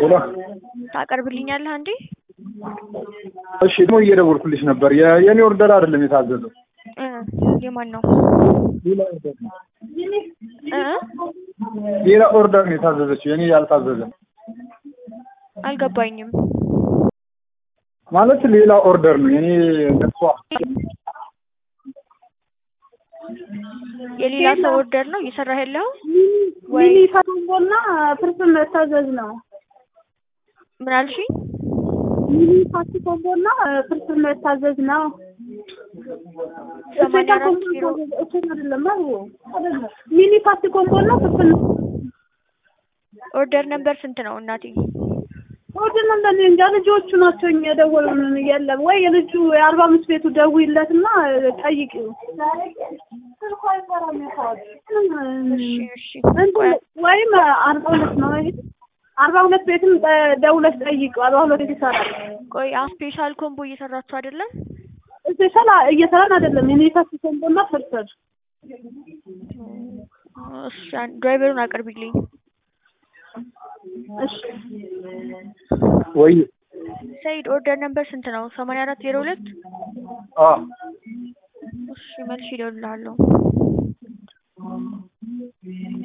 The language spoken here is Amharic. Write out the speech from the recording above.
ሄሎ ታቀርብልኛለህ እንዴ? እሺ ደግሞ እየደወልኩልሽ ነበር። የ- የኔ ኦርደር አይደለም የታዘዘው እ የማን ነው? ሌላ ኦርደር ነው። እ ሌላ ኦርደር ነው የታዘዘችው የኔ ያልታዘዘ አልገባኝም። ማለት ሌላ ኦርደር ነው የኔ ነሷ የሌላ ሰው ኦርደር ነው እየሰራህ ያለው? ሚኒ ፋቶምቦና ፍርፍር መታዘዝ ነው። ምን አልሽኝ? ሚኒ ፋቶምቦና ፍርፍር መታዘዝ ነው። ሰማንያ አራት ኪሎ እሱን አይደለም አዎ፣ አይደለም ሚኒ ፓስቲ ኮምቦና ፍርፍር ኦርደር ነበር ስንት ነው እናቴ? ወደና እንደኔ እንጃ ልጆቹ ናቸው እኛ የደወሉልን። የለም ወይ የልጁ የአርባ አምስት ቤቱ ደውይለትና ጠይቂው። እሺ እሺ እንትን ወይም አርባ ሁለት ነው ይሄ አርባ ሁለት ቤትም ጠ- ደውለሽ ጠይቂው። አርባ ሁለት ቤት ይሰራል። ቆይ አ ስፔሻል ኮምቦ እየሰራችሁ አይደለም? ስፔሻል እየሰራን አይደለም። የኔ ፓስቲ ኮምቦና ፍርፍር እሺ አን- ድራይቨሩን አቅርቢልኝ። እሺ ወይ ሰይድ ኦርደር ነበር ስንት ነው? ሰማንያ አራት ዜሮ ሁለት አ እሺ መልሼ እደውልልሃለሁ።